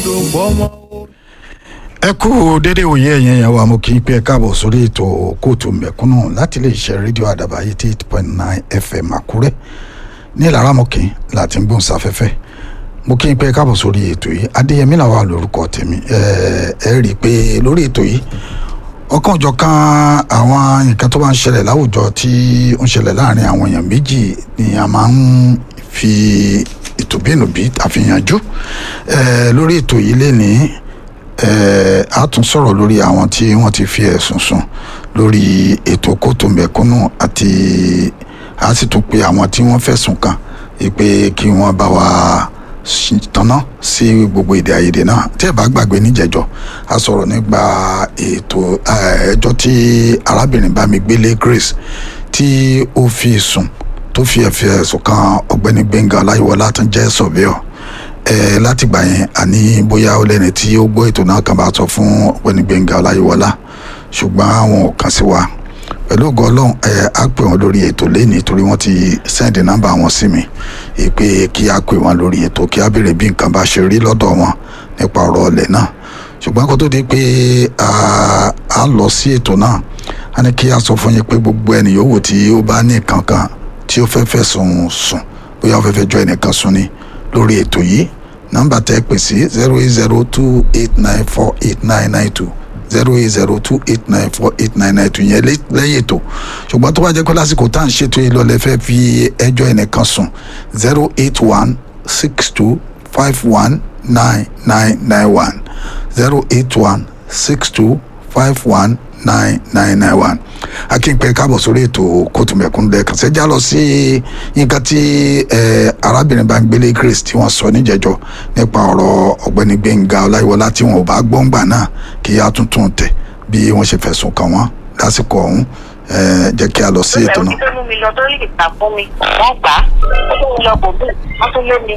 dùn fọmọ. ẹ kú dédé òye ẹ̀yìn ẹ̀yàn wa mo kì í pé ẹ káàbọ̀ sórí ètò kóòtù mẹ̀kúnnù láti lè ṣe rédíò àdàbà eighty eight point nine fm àkúrẹ́ ní ìlaramọ̀kì láti ń gbóhùn sáfẹ́fẹ́ mo kí n pé ẹ káàbọ̀ sórí ètò yìí adéyẹmí làwọn lórúkọ tèmi ẹ ẹ rí i pé lórí ètò yìí ọ̀kan òjọ̀kan àwọn nǹkan tó bá ń ṣẹlẹ̀ láwùjọ tí ó ń ṣẹlẹ̀ láàrin àwọn èèyàn méjì ni a máa ń fi ìtòbínúbí àfihànjú ẹ lórí ètò yìí lénìí ẹ a tún sọ̀rọ̀ lórí àwọn tí wọ́n ti fi ẹ̀sùn sùn lórí ètò kóòtù mẹ̀kúnnù àti a sì tún pe àwọn tí wọ́n fẹ̀sùn kàn pé kí wọ́n bá wa tanná sí gbogbo èdè àìyedè náà tí ẹ bá gbàgbé níjẹjọ a sọ̀rọ̀ nípa ètò ẹjọ́ tí arábìnrin Bámigbélé Grace tí ó fi sùn tó fi ẹ̀fẹ̀ ẹ̀sùn kan ọ̀gbẹ́ni Gbẹ́ngà Ọláyíwọlá tó jẹ́ sọ̀bíọ̀ ẹ látìgbà yẹn àní bóyá ó lẹ́ni tí ó gbọ́ ètò náà kan bá sọ fún ọ̀gbẹ́ni Gbẹ́ngà Ọláyíwọlá ṣùgbọ́n àwọn ò kàn sí wa pẹ̀lú ògo ọlọ́run ẹ á pè wọ́n lórí ètò lẹ́nìí torí wọ́n ti sẹ́ndì nọ́mbà wọn sí mi pé kí á pè wọ́n lórí ètò kí á béèrè bí nǹkan bá ṣe rí lọ́dọ̀ wọn nípa ọ̀rọ̀ ọ̀lẹ̀ náà ṣùgbọ́n kó tó di pé a lọ sí ètò náà a ní kí a sọ fún yín pé gbogbo ẹni yòówù tí ó bá ní nǹkan kan tí ó fẹ́ fẹ̀sùn sùn bóyá ó fẹ́ fẹ́ jọ ẹnìkan sùn ni lórí ètò yìí nọ́mbà tẹ́ pè sí zero eight zero two eight nine four eight nine nine two zero eight zero two eight nine four eight nine nine two yẹn lẹ́yìn ètò ṣùgbọ́n tó bá jẹ́ pé lásìkò tá à ń ṣètò yìí lọ́lẹ́ fẹ́ fi ẹjọ́ ẹnìkan sùn zero eight one six two five one nine nine nine one zero eight one six two five one nine nine nine one akínpẹ káàbọ̀ sórí ètò kóòtù mẹ̀kúnnù lẹ́ẹ̀kan ṣẹ́jà lọ sí nǹkan tí arábìnrin Bámigbélé Grace tí wọ́n sọ níjẹ̀jọ́ nípa ọ̀rọ̀ ọ̀gbẹ́ni Gbẹ́ngà Ọláyíwọlá tí wọn ò bá gbọ́ngbà náà kí á tuntun tẹ̀ bí wọ́n ṣe fẹ̀sùn kàn wọ́n lásìkò ọ̀hún jẹ́ kí a lọ sí ètò náà. ó mú mi lọ lórí ìta fún mi wọ́n gbà á ó tún mi lọ bò bí wọ́n tún lé mi.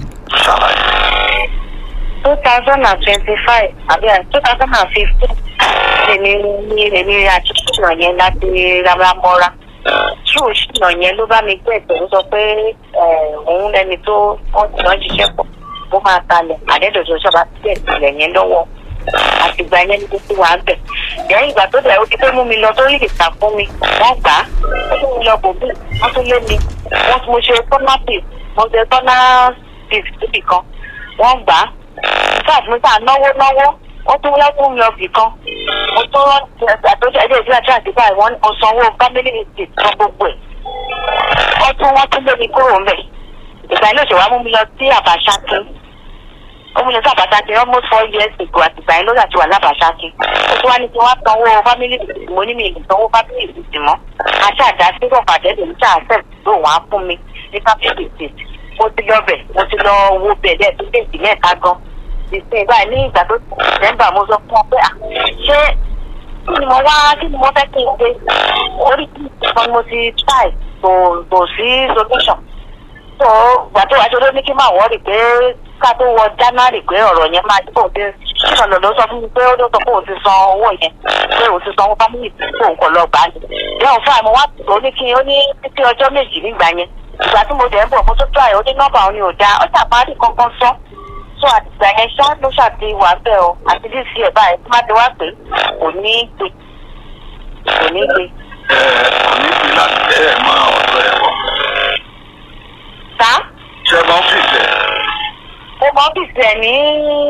two thousand and twenty-five àbí two thousand and fifteen lèmi ní èmi àti ṣìnà yẹn láti ramọ́ra ṣù ṣìnà yẹn ló bá mi gbé ètò ó sọ pé òun lẹni tó wọ́n ti lọ́ọ́ ṣiṣẹ́ pọ̀ ó máa talẹ̀ àdẹ́dọ̀dọ̀ ṣọba gbé ìpìlẹ̀ yẹn lọ́wọ́ àtìgbà yẹn ní gbogbo wa bẹ̀. lẹ́yìn ìgbà tó dẹ̀ ó ti pé mú mi lọ tó lè ta fún mi wọ́n gbà á ó tún mi lọ bò bí wọ́n tún lé mi wọ́n tún mo ṣe tọ́nà pif mo ṣe tọ́nà pif síbì kan wọ́n gbà á sáà fún mi sáà náwó náwó wọ́n tún wọ́n tún lọ bì kan mo tún àtọ́jú ẹ̀jẹ̀ ìdílé àti àdìbà ìwọ́n mo sanwó family visit fún gbogbo ẹ̀ wọ́n tún wọ́n tún lé mi kúrò ńbẹ̀ ìgbà ilé òṣèwà mú mi lọ sí àbáṣákí ó mú mi lọ sí àbáṣákí almost four years ago àtìgbà yẹn lórí àti wà lábàṣákí ó tún wá ní kí wọ́n sanwó family visit mo ní mi ìlú sanwó family visit mọ́ àṣà àdásí rọ̀fàdé lè ń ṣe àṣẹ tó wọ́n á fún mi ní family visit mo ti lọ bẹ̀ mo ti lọ wo bẹ̀ lẹ́ẹ̀tún déètì mẹ́ta gan ìsìn báyìí ní ìgbà tó ti dẹ́mbà mo sọ fún ọ pé ṣé kí ni mo wá kí ni mo fẹ́ kí n ṣe orí kí ni mo ti try kò kò sí solution so ìgbà tó wá ṣe ló ní kí n máa wọ́ọ̀rì pé ká tó wọ January pé ọ̀rọ̀ yẹn máa tó ti ṣìṣàn lọ́dọ̀ sọ fún mi pé ó ló sọ pé òun ti san owó yẹn pé òun ti san owó family tí òun kò lọ gbà á ní. ìyá òun fún àmọ́ wá tó ní kí ó ní títí ọjọ́ méjì nígbà yẹn ìgbà tí mo dẹ̀ ń bọ̀ mo tó try ó ní nọ́mbà òun ni ò dáa ó ṣàparí kankan sọ so àtìgbà yẹn ṣá ló ṣàti wà bẹ́ẹ̀ o àti bí sí ẹ̀ báyìí tí má ti wá pé kò ní í gbé kò ní í gbé. kò ní bí láti ẹ ẹ máa ọ̀dọ̀ ẹ̀ wọ̀. sá. ṣé ẹ máa ń fìfẹ́. mo mọ ọ́fíìsì ẹ̀ ní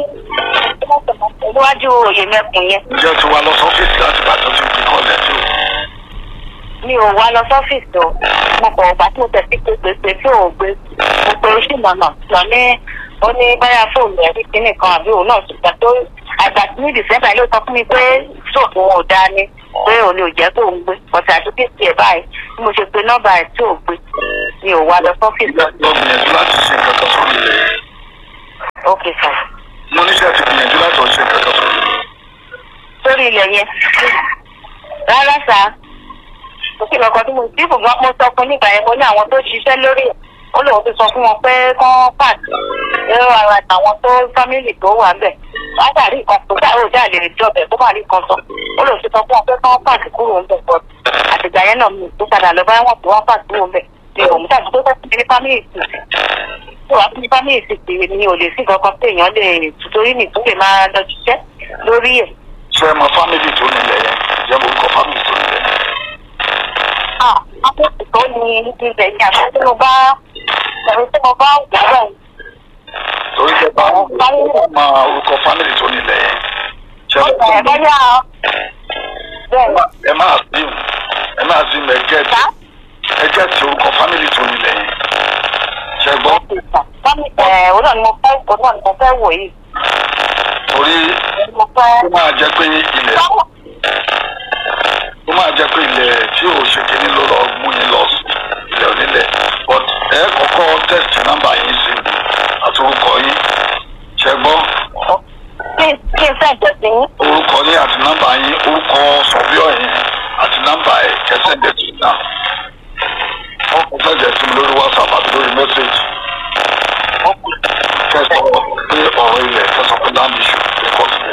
níwájú òye mẹ́kùn yẹn. ǹjẹ́ o ti wá lọ sọ́fíìsì láti bá tó ti di kọ́lẹ̀ tó. mi ò wá lọ sọ́fíìsì o mo kọ̀ ọ̀gbà tí mo tẹ̀ sí pé pèsè tí ò gbé mo pe oṣù nànà lọ ní ó ní báyà fóònù ẹ̀ rí kíní kan àbí òun náà ṣùgbọ́n tó àgbà tí ní dìsẹ́mbà ló sọ fún mi pé sóòtù wọn ò dáa ni pé òun ni ò jẹ́ kó ń gbé ọ̀sẹ̀ àdúgbò tiẹ̀ báyìí bí mo ṣe pe nọ́mbà ẹ̀ tí ò gbé mi ò wá lọ sọ́fíìsì lọ. lọ gbìyànjú láti ṣe nǹkan kan sórí rẹ̀. ok sir. mo níṣẹ́ ti gbìyànjú láti ṣe nǹkan kan sórí rẹ̀. sórí ilẹ̀ yẹn rárá sá òkè lọkọ tí mo tí kò gbọ́ mo sọ fún nígbà yẹn mo ní àwọn tó ṣiṣẹ́ lórí ẹ̀ ó lóun ti sọ fún wọn pé kán pàdé ẹ̀rọ ara àwọn tó fámìlì tó wà bẹ̀ látàrí nǹkan tó dáa ó dáa lè jọbẹ̀ kó má rí nǹkan sọ ó lóun ti sọ fún wọn pé kán pàdé kúrò ń bẹ̀ pọ̀ àtìgbà yẹn náà mi tó padà lọ báyọ̀ wọn tó wọn pàdé kúrò ń bẹ̀ ni òun tàbí tó fẹ́ ní fámìlì tù tó wá fún family sì pé mi ò lè sí kankan pé èèyàn lè torí mi tó lè máa lọ ṣiṣẹ́ lórí ẹ̀. ṣé ẹ mọ fámìlì tó nílẹ̀ yẹn jẹ́ mo kọ́ fámìlì tó nílẹ̀ yẹn. ah akẹ́kọ̀ọ́ tó ní ibẹ̀ yẹn àti tí mo bá ẹ̀rọ tí mo bá wù ú bẹ́ẹ̀ torí jẹ́ bá mọ orúkọ fámìlì tó nílẹ̀ yẹn. ṣé ẹ mọ ẹ̀ bọ́yá bẹ́ẹ̀ ẹ máa sí ẹ máa sí ẹ gẹ́ẹ̀tì sá ẹ gẹ́ẹ̀tì orúkọ fámìlì tó nílẹ̀ yẹn. ṣé ẹ gbọ́ ẹ̀ òun náà ni mo fẹ́ òun náà ni mo fẹ́ wò yìí torí mo fẹ́. ó máa jẹ́ pé ilẹ̀ ó máa jẹ́ pé ilẹ̀ tí ò ṣe kíní ló lọ mú yín lọ sí ilẹ̀ onílẹ̀ but ẹ kọ́kọ́ test nọ́mbà yín sí àti orúkọ yín ṣé ẹ gbọ́ kí kí n fẹ́ jẹ sí yín. orúkọ yín àti nọ́mbà yín orúkọ sọ̀bíọ̀ yín àti nọ́mbà ẹ̀ kẹsẹ̀ dẹ̀ tì náà wọ́n kò fẹ́ jẹ́ sí mi lórí whatsapp àti lórí message kẹsàn pé ọ̀rọ̀ ilẹ̀ kẹsàn pé land issue ẹ̀kọ́ sílẹ̀.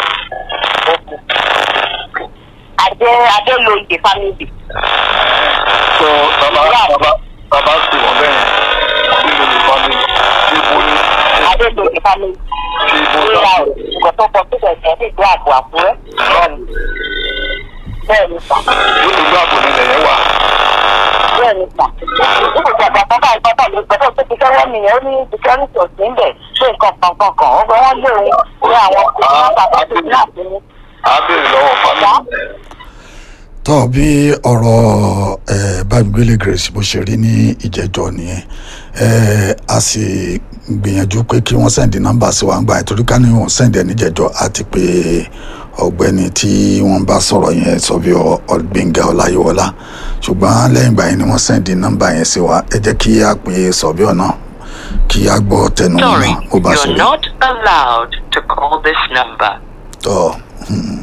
Adé Adé lo ìdè family. so bàbá bàbá bàbá pè wọ́n bẹ́ẹ̀ nínú ìfọ̀ mi tí ibo ní Adé lo ìdè family. tí ibo Ìlà náà nǹkan tó kọ síbẹ̀ jẹ́ ní ìlú àbò àkúrẹ́. Bẹ́ẹ̀ni. Bẹ́ẹ̀ni sà. yóò ní gbàgbó nílẹ̀ yẹn wà. Bẹ́ẹ̀ni sà. Nígbà tí àgbà kan bá ìgbọ́dọ̀ lè gbọ́dọ̀ tó ti fẹ́rẹ́ nìyẹn ó ní security òsì ń bẹ̀ ṣé nǹkan kan kan kan ó gbọ́ wọ́n lé òun ní àwọn kòtò bàbá tó ní àti ní. à á béèrè lọ́wọ́ fámìlì. tọ́ bí ọ̀rọ̀ ẹ̀ bámigbélé grace bó ṣe rí ní ìjẹ́jọ́ nìyẹn ẹ̀ a sì gbìyànjú pé kí wọ́n sẹ́ndì nọ́mbà sí wa ń gbà ẹ̀ torí ká ní wọ́n sẹ́ndì ẹ̀ níjẹ́jọ́ àti pé ọ̀gbẹ́ni tí wọ́n bá sọ̀rọ̀ yẹn sọ bí ọ̀gbẹ́ngà ọláyíwọlá ṣùgbọ́n lẹ́yìn ìgbà yẹn ni wọ́n sẹ́ndì nọ́mbà yẹn sí wa ẹ jẹ́ kí a pè é sọ̀bíọ̀ náà kí a gbọ́ tẹnu wọn Sorry, náà bó bá ṣe you're rí not allowed to call this number. tọ́ hmm.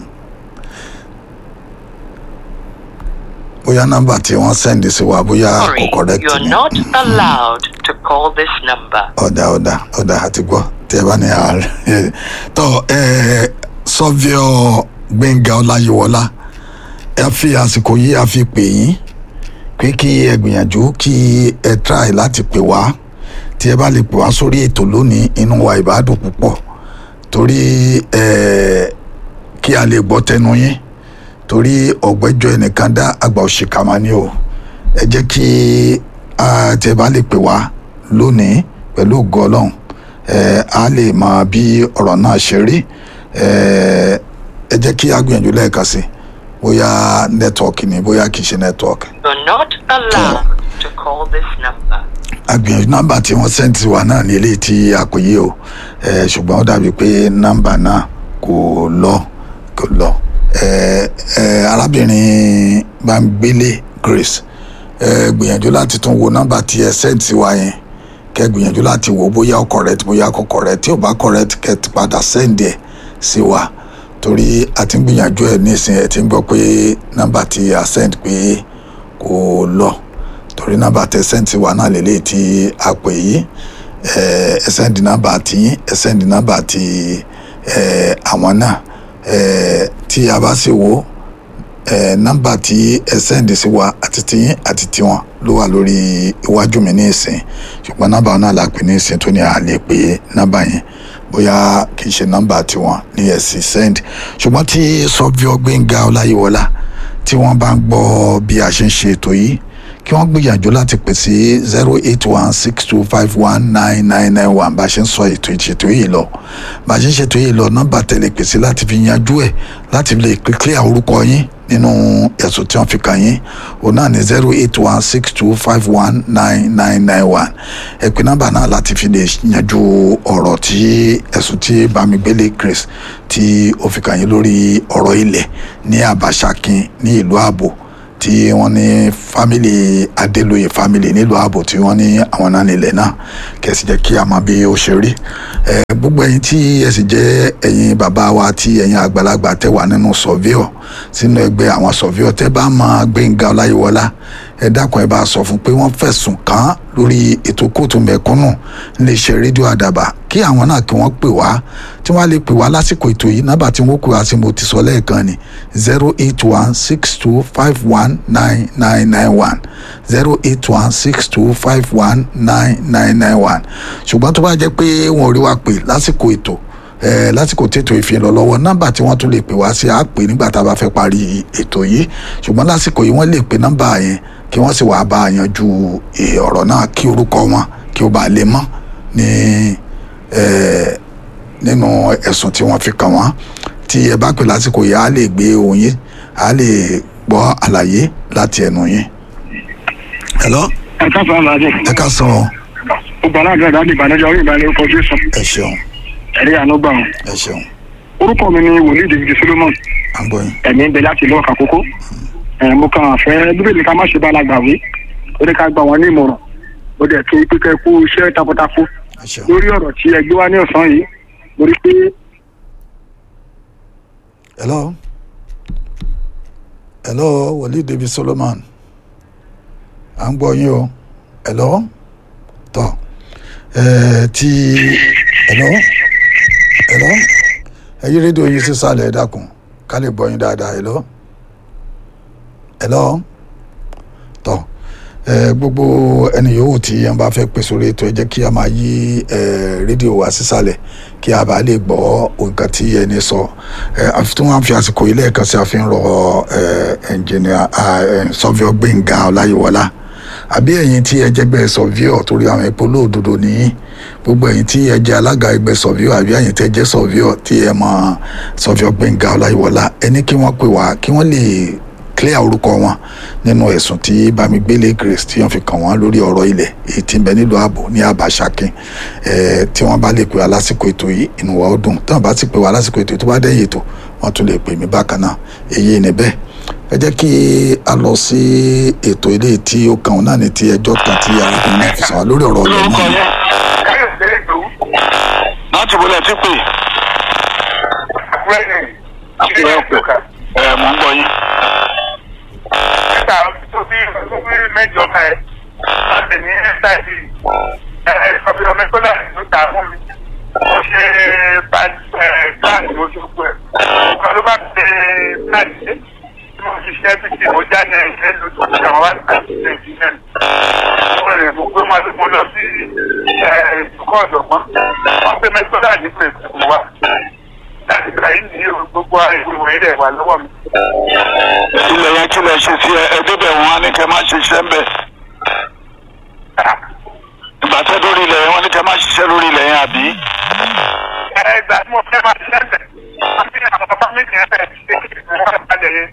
bóyá nọ́mbà tí wọ́n sẹ́ndì sí wa bóyá kò Sorry, correct you're ni. not allowed to call this number. ọ̀dà ọ̀dà ọ̀dà àti gbọ́ tẹ́ ẹ bá ní ààrẹ tọ́ ẹ sọ́fíọ́ gbẹ̀ngà ọláyíwọlá ẹ fi àsìkò yìí a fi pè yín pé kí ẹ gbìyànjú kí ẹ try láti pè wá tí ẹ bá lè pè wá sórí ètò lónìí inú wa ìbádùn púpọ̀ torí ẹ kí a lè gbọ́ tẹnu yín torí ọ̀gbẹ́jọ́ ẹnìkan dá àgbà òṣìkà máa ní o ẹ jẹ́ kí a tẹ́ bá lè pè wá lónìí pẹ̀lú ògo ọlọ́run ẹ á lè mọ bí ọ̀rọ̀ náà ṣe rí ẹ ẹ jẹ́ kí a gbìyànjú lẹ́ẹ̀kan sí bóyá nẹ́tíwọ́ọ̀kì ni bóyá kì í ṣe nẹ́tíwọ́ọ̀kì You're not allowed to call this number. agbìyànjú nọ́mbà tí wọ́n sẹ́ǹtì wa náà ní eléyìí tí a kò yé o ẹ ṣùgbọ́n ó dàbí pé nọ́mbà náà kò lọ kò lọ ẹ ẹ arábìnrin Bámgbélé Grace ẹ gbìyànjú láti tún wo nọ́mbà tí ẹ sẹ́ǹtì wa yẹn kẹ gbìyànjú láti wò bóyá ó correct bóyá kò correct tí ò bá correct kẹ ti padà sẹ́ǹdì ẹ̀ sí wa torí a ti ń gbìyànjú ẹ̀ nísìnyí ẹ ti ń gbọ́ pé nọ́mbà tí a send pé kò lọ torí nọ́mbà tẹ sẹ́ǹtì wa náà lélẹ́yìí tí a pè yí ẹ ẹ sẹ́ǹdì nọ́mbà tí ẹ sẹ́ǹdì nọ́mbà tí ẹ àwọn náà ẹ tí a bá sì wò ẹ nọ́mbà tí ẹ sẹ́ǹdì sí wa àti tiyín àti tiwọn ló wà lórí iwájú mi ní ìsìn ṣùgbọ́n nọ́mbà náà la pè ní ìsìn tó ní a lè pè nọ́mbà yẹn bóyá kì í ṣe nọ́mbà tiwọn ní ẹ̀sìn send ṣùgbọ́n tí sọ́fíọ́ gbẹ̀ngà ọláyíwọlá tí wọ́n bá ń gbọ́ bí a ṣe ń ṣe ètò yìí kí wọ́n gbìyànjú láti pè sí zero eight one six two five one nine nine nine one bá a ṣe ń sọ ètò ìṣètò yìí lọ bá a ṣe ń ṣètò yìí lọ nọ́mbà tẹ̀lé pèsè láti fi yanjú ẹ̀ láti lè clear orúkọ yín nínú ẹ̀sùn tí wọ́n fi kàn yín òun náà ní zero eight one six two five one nine nine nine one ẹ pè nọ́mbà náà láti fi lè yanjú ọ̀rọ̀ tí ẹ̀sùn tí Bámigbélé Grace tí ó fi kàn yín lórí ọ̀rọ̀ ilẹ̀ ní Àbáṣakin ní ìlú ààbò tí wọ́n ní fámìlì Adélóyè fámìlì nílùú ààbò tí wọ́n ní àwọn náà nílẹ̀ náà kẹsì jẹ́ kí a mọ bí ó ṣe rí ẹ gbogbo ẹ̀yin tí ẹ sì jẹ́ ẹ̀yin bàbá wa tí ẹ̀yin àgbàlagbà tẹ́ wà nínú sọ̀víọ̀ sínú ẹgbẹ́ àwọn sọ̀víọ̀ tẹ́ bá mọ Gbẹ́ngà Ọláyíwọlá ẹ dákun ẹ bá sọ fún pé wọ́n fẹ̀sùn kàn án lórí ètò kóòtù mẹ̀kúnnù níléeṣẹ́ rédíò àdàbà kí àwọn náà kí wọ́n pè wá tí wọ́n á lè pè wá lásìkò ètò yìí nábà tí wọ́n pè wá sí mo ti sọ lẹ́ẹ̀kan ni zero eight one six two five one nine nine nine one zero eight one six two five one nine nine nine one ṣùgbọ́n tó bá jẹ́ pé wọn ò rí wa pè lásìkò ètò ẹ lásìkò tètò ìfihàn lọ lọ́wọ́ nọ́mbà tí wọ́n tún lè pè wá sí á pè nígbà tá a bá fẹ́ parí ètò yìí ṣùgbọ́n lásìkò yìí wọ́n lè pè nọ́mbà yẹn kí wọ́n sì wá bá a yanjú eh, ọ̀rọ̀ náà kí orúkọ wọn kí ó bá lè mọ́ ní eh, nínú ẹ̀sùn tí wọ́n fi kàn wọ́n tí ẹ bá pè lásìkò yìí á lè gbé ohùn yín á lè gbọ́ àlàyé láti ẹnu yín. hello ẹ ká fà máa dé. ẹ ká sọ gbogbo aláàbẹ̀ ìdájọ́ ìbànújẹ́ orí ìbànújẹ́ orúkọ jésù ẹ ṣeun ẹ̀rí àánú gbà wọn. ẹ ṣeun orúkọ mi ni wòlíì david solomon à ń gbọ́ yín. ẹ̀mí ń bẹ láti ìlú ọ̀kà kókó. ẹ̀ mo kàn fẹ́ bíbélì ká má ṣe bá alágbà wí ó ní ká gbà wọ́n ní ìmọ̀ràn mo dẹ̀ kí pípẹ́ kú iṣẹ́ takuntakun ẹ ṣeun lórí ọ̀rọ̀ tí ẹ gbé wá ní ọ̀sán yìí mo rí pé hello hello wòlíì david solomon à ń gbọ́ yín o hello tọ́ ẹ ti hello hello ẹ yí rédíò yín sísàlẹ̀ ẹ dákun ká lè gbọ́ yín dáadáa hello hello tọ́ ẹ gbogbo ẹni yòówù tí ẹ bá fẹ́ pè sórí ètò ẹ jẹ́ kí a máa yí ẹ rédíò wa sísàlẹ̀ kí a bá lè gbọ́ nǹkan tí ẹni sọ ẹ àfi tí wọ́n á fi àsìkò yìí lẹ́ẹ̀kan sí àfihàn rọ ẹ ẹnjìnìà sọfíọ gbẹ̀ngà ọláyíwọlá àbí ẹ̀yin tí ẹ jẹ́gbẹ́ sọfíọ torí àwọn epo lóòdodo nìyí gbogbo ẹ̀yin tí ẹ jẹ́ alága ẹgbẹ́ sọfíọ àbí ẹ̀yin tẹ́ jẹ́ sọfíọ tí ẹ mọ sọfíọ gbẹ̀ngà ọláyíwọlá ẹni kí wọ́n pè wá kí wọ́n lè clear orúkọ wọn nínú ẹ̀sùn tí bámigbélé grace tí wọ́n fi kàn wọ́n lórí ọ̀rọ̀ ilẹ̀ èyí tí ń bẹ nílùú ààbò ní àbáṣakin ẹ̀ tí wọ́n bá lè pè wá lásìkò ètò yìí inú wa ó dùn tí wọ́n bá sì pè wá lásìkò ètò yìí tó bá dẹ́yìn ètò wọ́n tún lè pè mí bákan náà èyí ni bẹ́ẹ̀ ẹ jẹ́ kí a lọ sí ètò ilé tí ó kàn náà ní ti ẹjọ́ kan tí arákùnrin náà fi sàn wá lórí ọ̀rọ̀ ọ̀lẹ́ lórúkọ náà yẹn káyọ̀dé ìgbòho láti wọlé tí pè àkúrẹ́ ní ilé ọ̀kà ẹ mò ń gbọ́ yín. nígbà tó bí tó bí mẹ́jọ ká ẹ láti ní ṣáìsì ẹ ọbẹ ọmọ ẹgbẹ́ náà ló ta fún mi mo ṣe pàṣẹ mo ṣe gbọ́ ẹ nǹkan ló bá ṣe pàṣẹ tí mo ṣiṣẹ́ bí tí mo já ní ẹ̀ṣẹ́ lójú ìṣẹ́ wọn wá ní àṣìṣe ìṣiṣẹ́ mo rìn mo gbé wọn mo lọ sí ìdúkọ̀ ọ̀dọ̀gbọ́n wọ́n gbé mẹ́tọ́ náà ní pèsè fún wa láti gbà yín ní gbogbo ìwé rẹ̀ wà lọ́wọ́ mi. ilẹ̀ yẹn kí lẹ ṣe sí ẹ ẹ débẹ̀ wọn á ní kẹ́ má ṣiṣẹ́ ń bẹ̀. ìgbà tẹ́ lórí ilẹ̀ yẹn wọ́n ní kẹ́ má ṣiṣẹ́ lórí ilẹ̀ yẹn àbí. ẹgbà tí mo fẹ́ máa ṣẹ́ńtẹ̀ wọ́n ti àwọn bàbá mi kì í fẹ́ ṣe kí wọ́n balẹ̀ yẹn.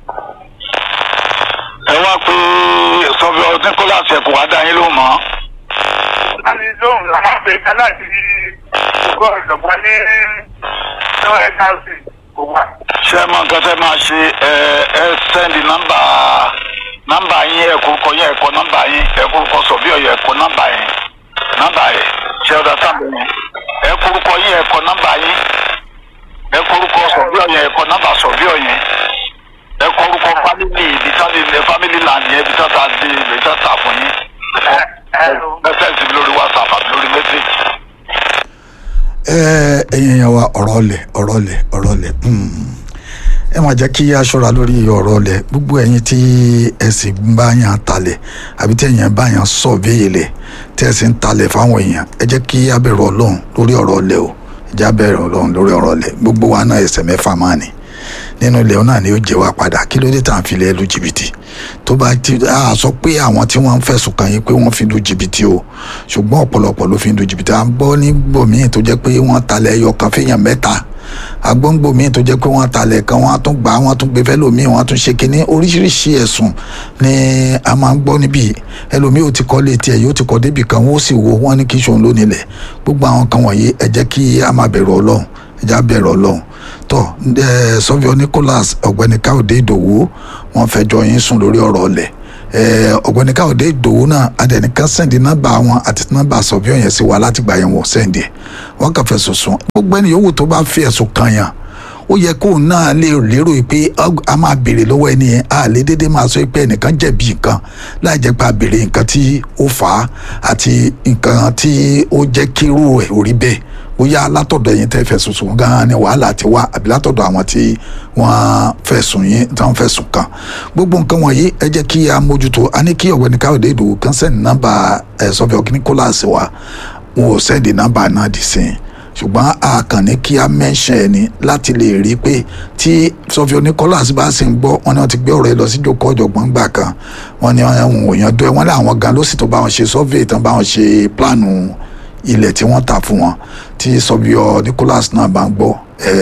ẹ wá pé sọfíọ nicholas ẹ kò wá dá yín lóhùn mọ́. a ní lóhùn làwọn àgbẹ̀ ká láti gbọ́ ìjọba ní lọ́wọ́ ẹ̀ka ọ̀sìn kò wá. ṣé ẹ mọ nǹkan tẹ́ máa ṣe ẹ ẹ sẹ́ndì nọ́mbà nọ́mbà yín ẹ kúrúkọ yín ẹ kọ nọ́mbà yín ẹ kúrúkọ sọfíọ yín ẹ kọ nọ́mbà yín nọ́mbà yín ṣé ọ̀dà sábẹ̀ yẹn ẹ kúrúkọ yín ẹ kọ nọ́mbà yín ẹ kúrúkọ sọfíọ yín ẹ kọ nọ́mbà sọfíọ yín ẹ kúrúkọ fámìlì ibi tá lè fámìlì land yẹn ibi tá ta di ibi tá ta fún yín ẹ sẹ́ǹsì mi lórí whatsapp àbí lórí message. ẹ ẹ̀yin yẹn wa ọ̀rọ̀ ọ̀lẹ̀ ọ̀rọ̀ ọ̀lẹ̀ ọ̀rọ̀ ọ̀lẹ̀ ẹ máa jẹ́ kí a ṣọ́ra lórí ọ̀rọ̀ ọ̀lẹ̀ gbogbo ẹ̀yin tí ẹ sì ń bá yàn talẹ̀ àbí tí ẹ̀yin bá yàn sọ̀véyè lẹ̀ tí ẹ sì ń talẹ̀ fáwọn èèyàn ẹ jẹ́ kí a bẹ̀rù ọlọ́run lórí ọ̀rọ̀ ọ̀lẹ̀ o ẹ jẹ́ a bẹ̀rù ọlọ́run lórí ọ̀rọ̀ ọ̀lẹ̀ gbogbo wa náà ẹsẹ̀ mẹ́fà máa ní nínú ilẹ̀ náà ni ó jẹ́ wa padà kí ló dé tá à ń fi lẹ́ lu jìbìtì tó bá ti a sọ pé àwọn tí wọ́n ń fẹ̀sùn kàn yín pé wọ́n fi lu jìbìtì o ṣùgbọ́n ọ̀pọ̀lọpọ̀ ló fi lu jìbìtì à ń gbọ́ nígbò míì tó jẹ́ pé wọ́n talẹ̀ ẹyọ kan fẹ́yàn mẹ́ta agbóngbò míì tó jẹ́ pé wọ́n talẹ̀ kan wọ́n á tún gbà wọ́n á tún gbé fẹ́ lòmíì wọ́n á tún ṣe kínní oríṣiríṣi ẹ̀sùn ni a máa ń gbọ́ níbí ẹlòmíì ò ti kọ́ létí ẹ̀ yóò ti kọ́ débì kan wọ́n ó sì wo wọ́n ní kí ṣòun lónìí lẹ̀ gbogbo àwọn kan wọ̀nyí ẹ jẹ́ kí a máa bẹ̀rù ọlọ́run ẹ jẹ́ a bẹ̀rù ọlọ́run tọ ẹ sọfíọ nicholas ọ̀gbẹ́ni káyọ̀dé ìdòwú wọ́n fẹjọ́ yín sùn lórí ọ̀rọ̀ ọ̀lẹ̀ ẹ ọ̀gbẹ́ni káyọ̀dé ìdòwú náà adẹnìkan sẹǹdì nọ́mbà wọn àti nọ́mbà sọfíọ yẹn sí wa láti gbà yẹn wọ sẹǹdì wọ́n kàn fẹ̀sùn sùn gbogbo ẹni yòówù tó bá fi ẹ̀sùn kàn yàn ó yẹ kóun náà lè lérò pé ọg- a máa béèrè lọ́wọ́ ẹni yẹn a lè dédé máa sọ pé ẹnìkan jẹ̀bi nǹkan láì jẹ́ pé a béèrè nǹkan tí ó fà á àti nǹkan tí ó jẹ́ kírú ẹ̀ ò rí bẹ́ẹ̀ bóyá látọ̀dọ̀ ẹ̀yin tẹ́ fẹ̀sùn sùn gan-an ni wàhálà ti wá àbí látọ̀dọ̀ àwọn tí wọ́n fẹ̀sùn yín tí wọ́n fẹ̀sùn kàn gbogbo nǹkan wọ̀nyí ẹ jẹ́ kí a mójútó a ní kí ọ̀gbẹ́ni káyọ̀dé ìdòwò kan sẹ́ni nọ́mbà ẹ̀ sọ́fẹ̀ ọ̀kíní kólàsì wa wọn ò sẹ́ndì nọ́mbà náà dì sí i ṣùgbọ́n a kàn ní kí a mẹ́ṣẹ̀ ẹ̀ ní láti lè rí i pé tí sọfíọ nicholas bá sì ń gbọ́ wọn ni wọ́n ti gbé ọ̀rọ̀ ẹ lọ sí jókòó ọ̀jọ̀gbọ́n gbà kan wọ́n ní àwọn òyìn dọ́ ẹ wọ́n ní àwọn gan ló sì tó bá wọn ṣe survey tán bá wọn ṣe pílánù ilẹ̀ tí wọ́n tà fún wọn tí sọfíọ nicholas náà bá ń gbọ́ ẹ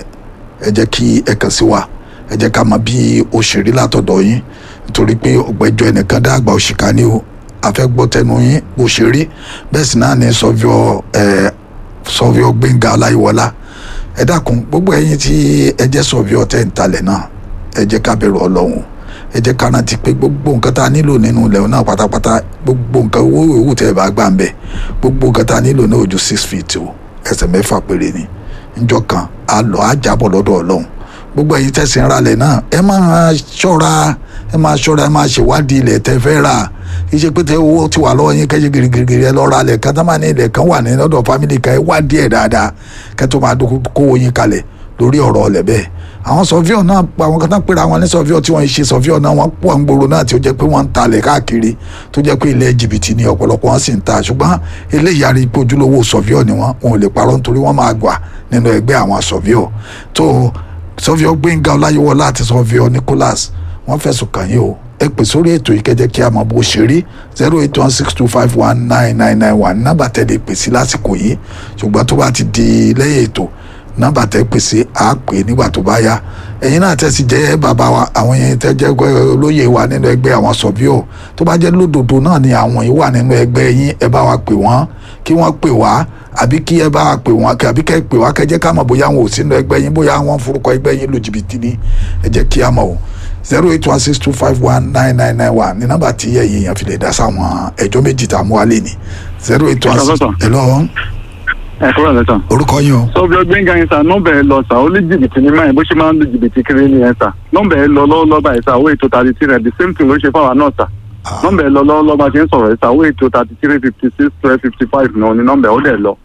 ẹ jẹ́ kí ẹ kàn sí wa ẹ jẹ́ ká mọ bí ó ṣe rí látọ̀dọ̀ yín nítorí pé ọ̀gbẹ́jọ́ ẹnìkan dá àgbà òṣìkà ní o àfẹ́gbọ́ tẹnu yín bó ṣe rí bẹ́ẹ̀ sì náà ní sọfíọ ẹ sọfíọ gbẹ̀ngà ọláyíwọlá ẹ dákun gbogbo ẹ̀yin tí ẹ jẹ́ sọfíọ tẹ́ ń talẹ̀ náà ẹ jẹ́ ká bẹ̀rù ọlọ́run ẹ jẹ́ ká rántí pé gbogbo nǹkan tá a nílò nínú ilẹ̀ náà pátápátá gbogbo nǹkan owó ìwú tẹ́ ẹ bá gbà ń bẹ̀ gbogbo nǹkan tá a nílò náà ojú six feet o ẹsẹ̀ mẹ́fà péré ni njọ́ kan a lọ á jábọ̀ lọ́dọ̀ ọlọ́run gbogbo ẹ̀yin tẹ̀sí ń ralẹ̀ náà ẹ máa ṣọ́ra ẹ máa ṣọ́ra ẹ máa ṣèwádìí ilẹ̀ tẹ́ fẹ́ rà kì í ṣe pé tẹ owó ti wà lọ́wọ́ yín kẹ́jẹ́ girigiri ẹ lọ́ọ́ ra ilẹ̀ kan tá máa ní ilẹ̀ kan wà ní lọ́dọ̀ fámìlì kan ẹ wádìí ẹ̀ dáadáa kẹ́ tó máa dókó- kówó yín kalẹ̀ lórí ọ̀rọ̀ ọ̀lẹ̀ bẹ́ẹ̀ àwọn sọfíọ̀ náà àwọn kan tán pera àwọn ní sọfíọ̀ tí wọ́n ń ṣe sọfíọ̀ náà wọ́n pọ̀ ń gbòòrò náà tí ó jẹ́ pé wọ́n ń talẹ̀ káàkiri tó jẹ́ pé ilẹ̀ jìbìtì ni ọ̀pọ̀lọpọ̀ wọn sì ń ta ṣùgbọ́n eléyìí arí pé ojúlówó sọfíọ̀ ni wọ́n wọn ò lè parọ́ nítorí wọ́n máa gbà nínú ẹgbẹ́ àwọn sọfíọ̀ tó sọfíọ̀ gbẹ̀ngà ọláyíwọlá àti sọfíọ̀ nicholas wọ́n fẹ̀sùn kàn yín o ẹ pè sórí ètò yìí kẹjẹ kí a mọ bó ṣe rí zero eight one six two five one nine nine nine one nọ́mbà tẹ́ lè pè sí lásìkò yìí ṣùgbọ́n tó bá ti di lẹ́yìn ètò nọ́mbà tẹ́ pè sí á pè nígbà tó bá yá ẹ̀yin náà tẹ́ sì jẹ́ bàbá wa àwọn yẹn tẹ́ jẹ́ olóyè wa nínú ẹgbẹ́ àwọn sọ̀bíọ̀ tó bá jẹ́ lódodo náà ni àwọn yìí wà nínú ẹgbẹ́ yín ẹ bá wa pè wọ́n kí wọ́n pè wá àbí kí ẹ bá wa pè wọ́n àbí kẹ́ ẹ pè wá kẹ́ jẹ́ ká mọ̀ bóyá wọn ò sínú ẹgbẹ́ yín bóyá wọn forúkọ ẹgbẹ́ yín lu jìbìtì ni ẹ jẹ́ kí a mọ̀ o zero eight one six two five one nine nine nine one ní nọ́mbà tí ẹ̀yin èèyàn fi lè dá sáwọn ẹjọ́ méjì tá a mú wálé ni zero eight one six Hello, sir. hello ẹ kúrò lẹ́sàn. orúkọ yín o sọ́bí ọgbẹ́ngà yẹn sà nọ́mbà ẹ lọ sà ó ní jìbìtì ní máyì bó ṣe máa ń lu jìbìtì kiri ní yẹn sà nọ́mbà ẹ lọ lọ́wọ́lọ́wọ́ báyìí sà owó ètò thirty three the same thing ló ṣe fáwọn náà sà nọ́mbà ẹ lọ lọ́wọ́lọ́wọ́ bá ṣe ń sọ̀rọ̀ ẹ sà owó ètò thirty three fifty six twelve fifty five náà ní nọ́mbà ẹ ó dẹ̀ lọ.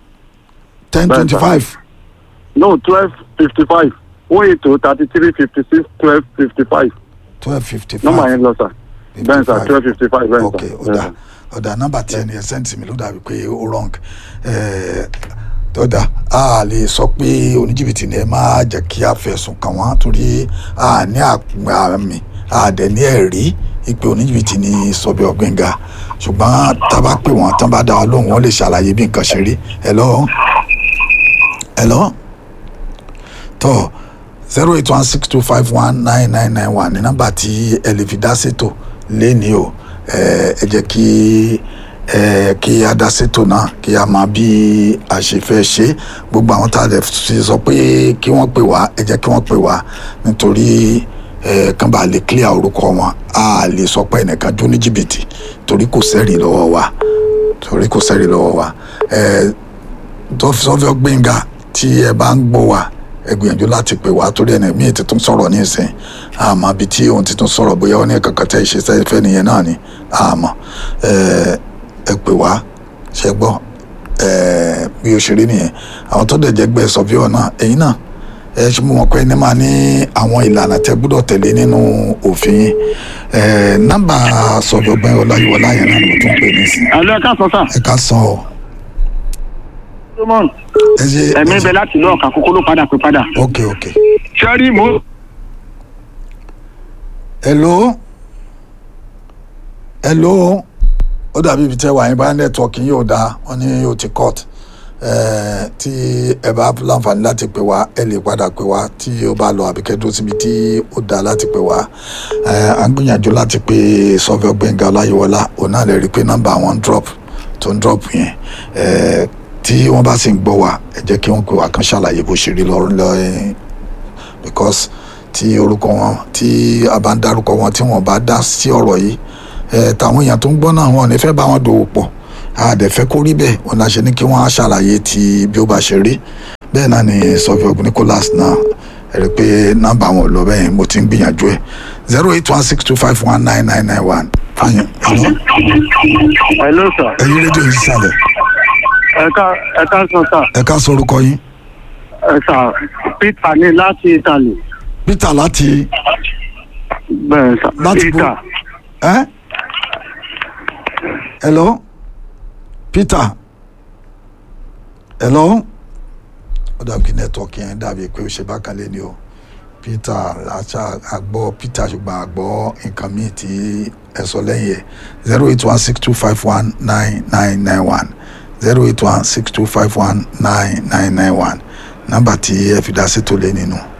ten twenty five no twelve fifty five owó ètò thirty three fifty six twelve fifty five twelve fifty nọ́mbà five yẹn lọ sà bẹ́ẹ̀ sà twelve fifty five bẹ́ẹ̀ ok sà. ọ̀dà ọ̀dà nọ́mbà tí ẹni ẹ sẹ́ǹtì mi ló dàbí pé ó wrong Eh, ọ̀dà a lè sọ pé oníjìbìtì ni ẹ máa jẹ́ kí a fẹ̀sùn kàn wọ́n torí a ní àmì a dẹ̀ ní ẹ̀rí ìpè oníjìbìtì ni sọ̀bì ọ̀gbìngà ṣùgbọ́n tá a bá pè wọ́n tán bá dá wa lóhùn wọ́n lè ṣàlàyé bí nǹkan ṣe rí hello hello tó zero eight one six two five one nine nine nine one ní nọ́mbà tí ẹ lè fi dá ṣètò léni o ẹ ẹ jẹ́ kí ẹ kí a dá ṣètò náà kí a máa bí a ṣe fẹ́ ṣe gbogbo àwọn tá a lè fi sọ pé kí wọ́n pè wá ẹ jẹ́ kí wọ́n pè wá nítorí ẹ kàn bá lè clear orúkọ wọn a lè sọ pé ẹnìkan jó ní jìbìtì torí kò sẹ́rìí lọ́wọ́ wa torí kò sẹ́rìí lọ́wọ́ wa ẹ sọfíọ gbẹ̀ngà tí ẹ bá ń gbọ́ wa ẹ gbìyànjú láti pè wá torí ẹni míì ti tún sọ̀rọ̀ ní ìsìn àmọ́ bíi tí òun ti tún sọ̀rọ̀ bóyá ó ní kankan tẹ́ ìṣe sẹ́fẹ́ nìyẹn náà ni àmọ́ ẹ ẹ pè wá ṣe gbọ́ ẹ bí o ṣe rí nìyẹn àwọn tó dẹ̀ jẹ́ gbẹ́ sọfíọ náà ẹ̀yin náà ẹ ṣe mú wọn pé ẹni máa ní àwọn ìlànà tẹ gbọ́dọ̀ tẹ̀lé nínú òfin yín ẹ nọ́mbà sọfíọ gbẹ́ ọláyíwọlá yẹn náà ni mo tún pè ní sí alo ẹ káàsán sà. ẹ ká san ọ solomon ẹ ṣe ẹ̀mí ẹ ṣe- bẹ láti ìlú ọ̀kà kókó ló padà pé padà. ok ok. sẹ́rí mo. hello hello ó dàbí ibi tẹ́ wà yín bá nẹ́tíwọ́ọ̀kì yóò dáa wọ́n ní yóò ti cut Eh, tí ẹ bá láǹfààní láti pè wá ẹ lè padà pè wá tí ó bá lọ àbíkẹ́ dúró síbi tí ó dáa láti pè wá Eh, à ń gbìyànjú láti pè sọfẹ́ gbẹ̀ngà ọláyíwọlá òun náà lè rí i pé nọ́mbà wọn drop tó ń drop yẹn Eh, tí wọ́n bá sì ń gbọ́ wa ẹ jẹ́ kí wọ́n pè wá kán ṣàlàyé bó ṣe rí lọ́rùn lọ́ọ́ because tí orúkọ wọn tí a bá ń dárúkọ wọn tí wọn bá dá sí ọ̀rọ̀ yìí ẹ tàwọn èèyàn tó ń gbọ́ náà wọn ò ní fẹ́ bá wọn dòwò pọ̀ a dẹ̀ fẹ́ kó rí bẹ́ẹ̀ wọn la ṣe ní kí wọ́n á ṣàlàyé ti bí ó bá ṣe rí bẹ́ẹ̀ náà ni sọfíọ nicholas náà ẹ rí i pé nọ́mbà wọn ò lọ bẹ́ẹ̀ mo ti ń gbìyànjú ẹ̀ zero eight one six two five one nine nine nine one fàyàn ẹ̀lọ́ hello sir ẹ̀yin rédíò yìí sálẹ̀ ẹ̀ka ẹ̀ka sọ sà ẹ̀ka sọ orúkọ yín ẹ̀ka peter ní láti italy peter láti bẹ́ẹ̀ sà Láti bo- peter ẹ́ ẹ̀lọ́ peter ẹ̀lọ́ ó dàbí kí nẹ́tọ̀ọ̀kì yẹn dàbí pé ó ṣe bákan lé ní o peter àṣà àgbọ̀ peter ṣùgbọ́n àgbọ̀ nǹkan míì tí ẹ sọ lẹ́yìn ẹ̀ zero eight one six two five one nine nine nine one zero eight one six two five one nine nine nine one nọ́mbà tí ẹ fi dá sí tó lé nínú.